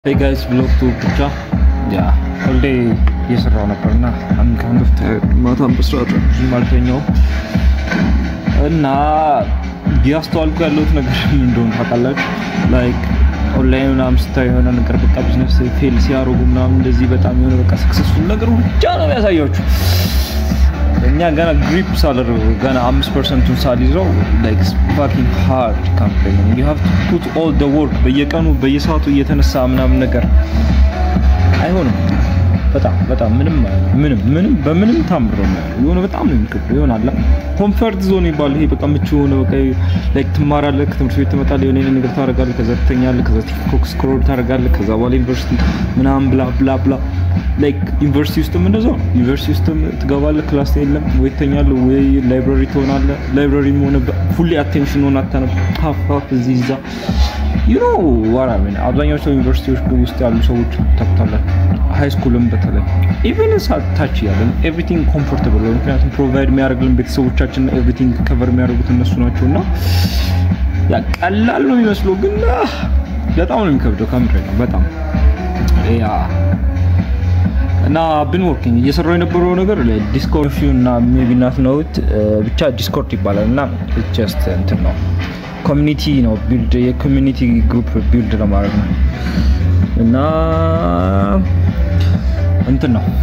ሄይ ጋይስ ብሎክ ቱ ብቻ ያ ሁሌ እየሰራው ነበርና አንድ ካንድ ኦፍ ማታም በስርዓት ብዙም አልተኛውም እና እያስተዋልኩ ያለሁት ነገር ምን እንደሆነ ታውቃላችሁ? ላይክ ኦንላይን ምናምን ስታዩ የሆነ ነገር በቃ ቢዝነስ ፌል ሲያደርጉ ምናምን እንደዚህ በጣም የሆነ በቃ ሰክሰስፉል ነገር ብቻ ነው የሚያሳያችሁ። እኛ ገና ግሪፕ ሳልደርግ ገና አምስት ፐርሰንቱን ሳልይዘው ላይክ ፋኪንግ ሃርድ ካምፔን ዩ ሃቭ ቱ ፑት ኦል ደ ወርክ በየቀኑ በየሰዓቱ እየተነሳ ምናምን ነገር አይሆንም። በጣም በጣም ምንም ምንም ምንም በምንም ታምሮ ነው የሆነ በጣም ነው የሚከብደው። ይሆናል ኮምፈርት ዞን ይባል ይሄ በቃ ምቹ የሆነ በቃ ላይክ ትማራለህ፣ ከትምህርት ቤት ትመጣለህ፣ የሆነ የሆነ ነገር ታደርጋለህ፣ ከዛ ትተኛለህ፣ ከዛ ቲክቶክ ስክሮል ታደርጋለህ፣ ከዛ በኋላ ዩኒቨርሲቲ ምናምን ብላ ብላ ብላ ላይክ ዩኒቨርሲቲ ውስጥም እንደዛው ዩኒቨርሲቲ ውስጥም ትገባለህ፣ ክላስ የለም ወይ ትተኛለህ፣ ወይ ላይብራሪ ትሆናለህ። ላይብራሪ ሆነ ፉሊ አቴንሽን ሆነ አታነብ ሀፍ ሀፍ እዚህ እዛ ዩ ኖ ዋራ ሚን አብዛኛው ሰው ዩኒቨርሲቲዎች ውስጥ ያሉ ሰዎች ታውቁታላችሁ። ሃይ ስኩልም በተለይ ኢቨን ታች ያለን ኤቭሪቲንግ ኮምፎርታብል ነው። ምክንያቱም ፕሮቫይድ የሚያደርግልን ቤተሰቦቻችን ኤቭሪቲንግ ከቨር የሚያደርጉት እነሱ ናቸው እና ያ ቀላል ነው የሚመስለው፣ ግን በጣም ነው የሚከብደው። ከምድር ነው በጣም ያ እና ብን ወርኪንግ እየሰራው የነበረው ነገር ዲስኮርድ እና ሜቢ ናት ነውት ብቻ ዲስኮርድ ይባላል እና ጀስት እንትን ነው ኮሚኒቲ ነው ቢልድ የኮሚኒቲ ግሩፕ ቢልድ ለማድረግ ነው እና እንትን ነው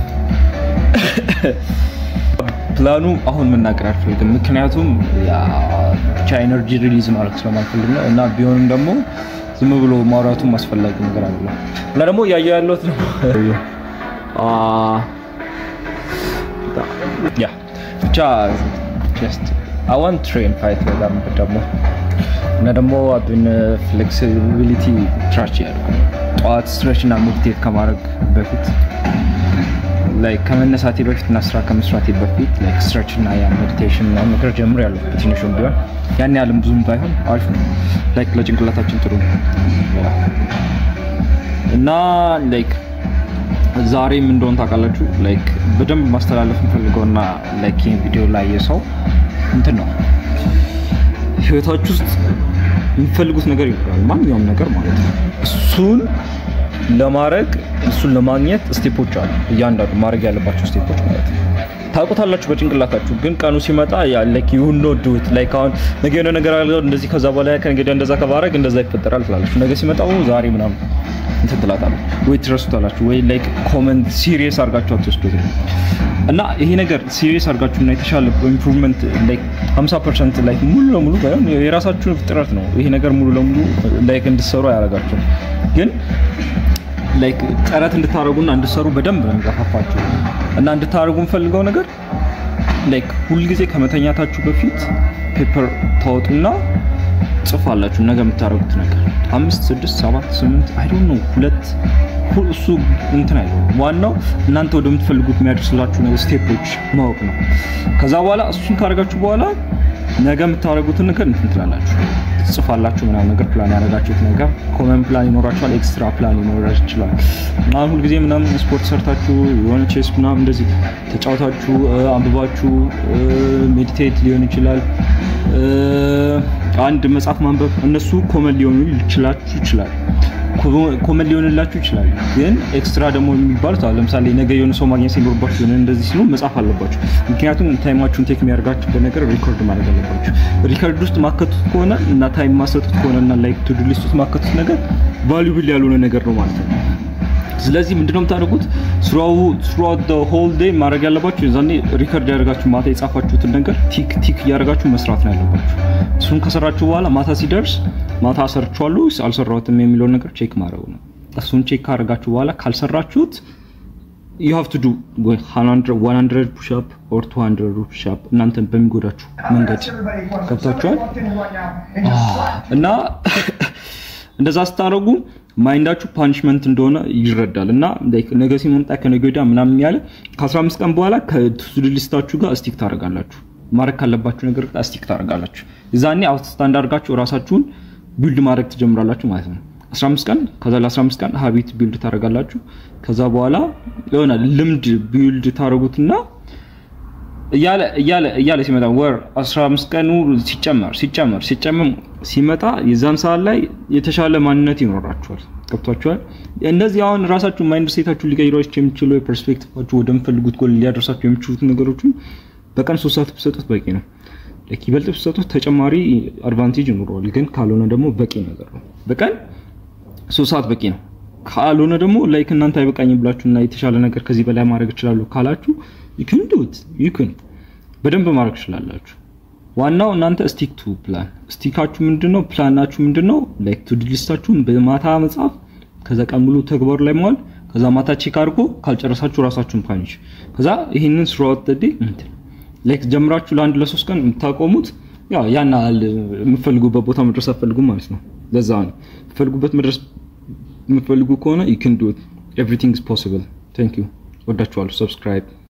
ፕላኑ አሁን መናገር አልፈልግም፣ ምክንያቱም ብቻ ኤነርጂ ሪሊዝ ማድረግ ስለማልፈልግ ነው እና ቢሆንም ደግሞ ዝም ብሎ ማውራቱም አስፈላጊ ነገር አለ እና ደግሞ እያየሁ ያለሁት ነው ያ ብቻ ጀስት አይ ዋንት ትሬን ፋይት በጣም ደግሞ እና ደግሞ አብን ፍሌክሲቢሊቲ ትራች ያደርጉ ጠዋት ስትሬች እና ሜዲቴት ከማድረግ በፊት ላይክ ከመነሳቴ በፊት እና ስራ ከመስራቴ በፊት ላይክ ስትሬች እና ያ ሜዲቴሽን እና ነገር ጀምር ያለው በትንሹም ቢሆን ያን ያህልም ብዙም ባይሆን አሪፍ ነው። ላይክ ለጭንቅላታችን ጥሩ ነው እና ላይክ ዛሬም እንደሆን ታውቃላችሁ ላይክ በደንብ ማስተላለፍ የምፈልገውና ላይክ ይህን ቪዲዮ ላይ የሰው እንትን ነው ህይወታችሁ ውስጥ የሚፈልጉት ነገር ይኖራል፣ ማንኛውም ነገር ማለት ነው። እሱን ለማድረግ እሱን ለማግኘት ስቴፖች አሉ። እያንዳንዱ ማድረግ ያለባቸው ስቴፖች ማለት ነው። ታውቁታላችሁ በጭንቅላታችሁ፣ ግን ቀኑ ሲመጣ ላይክ ዩ ኖ ዱ ኢት ላይክ አሁን ነገ የሆነ ነገር አለ እንደዚህ ከዛ በኋላ ከነገ ወዲያ እንደዛ ከባረግ እንደዛ ይፈጠራል ትላላችሁ። ነገ ሲመጣው ዛሬ ምናምን እንትን ትላታላችሁ ወይ ትረሱታላችሁ፣ ወይ ላይክ ኮመንት ሲሪየስ አድርጋችሁ አትወስዱት እና ይሄ ነገር ሲሪየስ አድርጋችሁ እና የተሻለ ኢምፕሩቭመንት ላይክ 50% ላይክ ሙሉ ለሙሉ ባይሆን የራሳችሁን ጥረት ነው ይሄ ነገር ሙሉ ለሙሉ ላይክ እንድትሰሩ አያደርጋችሁም፣ ግን ላይክ ጥረት እንድታደርጉና እንድትሰሩ በደንብ ነው የሚገፋፋችሁ እና እንድታደርጉ የምፈልገው ነገር ላይክ ሁልጊዜ ከመተኛታችሁ በፊት ፔፐር ታወጡና ጽፋላችሁ ነገ የምታደርጉት ነገር አምስት ስድስት ሰባት ስምንት አይ ዶንት ኖ ሁለት እሱ እንትን አይደለም። ዋናው እናንተ ወደምትፈልጉት የሚያደርስላችሁ ነገር ስቴፖች ማወቅ ነው። ከዛ በኋላ እሱን ካደረጋችሁ በኋላ ነገ የምታደርጉትን ነገር እንትን ትላላችሁ፣ ትጽፋላችሁ ምናምን ነገር ፕላን ያደረጋችሁት ነገር ኮመን ፕላን ይኖራችኋል፣ ኤክስትራ ፕላን ይኖራ ይችላል። አሁን ሁልጊዜ ምናምን ስፖርት ሰርታችሁ የሆነ ቼስ ምናምን እንደዚህ ተጫውታችሁ አንብባችሁ ሜዲቴት ሊሆን ይችላል አንድ መጽሐፍ ማንበብ እነሱ ኮመን ሊሆኑ ይችላችሁ ይችላል ኮመን ሊሆንላችሁ ይችላል። ግን ኤክስትራ ደግሞ የሚባሉት አሁን ለምሳሌ ነገ የሆነ ሰው ማግኘት ሲኖርባችሁ የሆነ እንደዚህ ሲሉ መጽሐፍ አለባችሁ። ምክንያቱም ታይማችሁን ቴክ የሚያደርጋችሁበት ነገር ሪኮርድ ማድረግ አለባችሁ። ሪከርድ ውስጥ ማከቱት ከሆነ እና ታይም ማሰጡት ከሆነ እና ላይክ ቱ ዱ ሊስት ውስጥ ማከቱት ነገር ቫሉብል ያልሆነ ነገር ነው ማለት ነው። ስለዚህ ምንድነው የምታደርጉት? ስሩአውት ዘ ሆል ዴይ ማድረግ ያለባችሁ የዛኔ ሪከርድ ያደርጋችሁ ማታ የጻፋችሁትን ነገር ቲክ ቲክ እያደረጋችሁ መስራት ነው ያለባችሁ። እሱን ከሰራችሁ በኋላ ማታ ሲደርስ ማታ ሰርቻለሁ ወይስ አልሰራሁትም የሚለውን ነገር ቼክ ማድረግ ነው። እሱን ቼክ ካደረጋችሁ በኋላ ካልሰራችሁት ዩ ሃቭ ቱ ዱ 100 ፑሽ አፕ ኦር 200 ፑሽ አፕ እናንተን በሚጎዳችሁ መንገድ ገብታችኋል እና እንደዛ ስታደርጉ ማይንዳችሁ ፓኒሽመንት እንደሆነ ይረዳል እና ነገ ሲመጣ ከነገ ወዲያ ምናምን ያለ ከ15 ቀን በኋላ ከቱዱ ሊስታችሁ ጋር ስቲክ ታደርጋላችሁ። ማድረግ ካለባችሁ ነገር ጋር ስቲክ ታደርጋላችሁ። እዛኔ አውትስታንድ አድርጋችሁ ራሳችሁን ቢልድ ማድረግ ትጀምራላችሁ ማለት ነው። 15 ቀን ከዛ ለ15 ቀን ሀቢት ቢልድ ታደርጋላችሁ። ከዛ በኋላ የሆነ ልምድ ቢልድ ታደርጉትና እያለ እያለ እያለ ሲመጣ ወር 15 ቀኑ ሲጨመር ሲጨመር ሲጨመር ሲመጣ የዛን ሰዓት ላይ የተሻለ ማንነት ይኖራችኋል። ገብቷችኋል? እንደዚህ አሁን ራሳችሁ ማይንድ ሴታችሁ ሊቀይሯችሁ የሚችሉ የፐርስፔክቲቫችሁ ወደምፈልጉት ጎል ሊያደርሳችሁ የሚችሉት ነገሮችን በቀን ሶስት ሰዓት ብትሰጡት በቂ ነው። ላይክ ይበልጥ ብትሰጡት ተጨማሪ አድቫንቴጅ ይኖረዋል። ግን ካልሆነ ደግሞ በቂ ነገር ነው። በቀን ሶስት ሰዓት በቂ ነው። ካልሆነ ደግሞ ላይክ እናንተ አይበቃኝ ብላችሁና የተሻለ ነገር ከዚህ በላይ ማድረግ እችላለሁ ካላችሁ ይክን ዱት ይክን በደንብ ማድረግ ትችላላችሁ። ዋናው እናንተ ስቲክ ቱ ፕላን ስቲካችሁ ምንድነው? ፕላናችሁ ምንድነው? ላይክ ቱ ሊስታችሁን በማታ መጻፍ፣ ከዛ ቀን ሙሉ ተግባሩ ላይ መዋል፣ ከዛ ማታ ቼክ አድርጎ ካልጨረሳችሁ ራሳችሁን ፓኒሽ፣ ከዛ ይሄንን ስራውት ተዴ እንትን ላይክ ጀምራችሁ ለአንድ ለሶስት ቀን የምታቆሙት ያው ያን ያህል የምትፈልጉበት ቦታ መድረስ አትፈልጉም ማለት ነው። ለዛ ነው የምትፈልጉበት መድረስ የምትፈልጉ ከሆነ you can do it everything is possible thank you ወዳችኋለሁ ሰብስክራይብ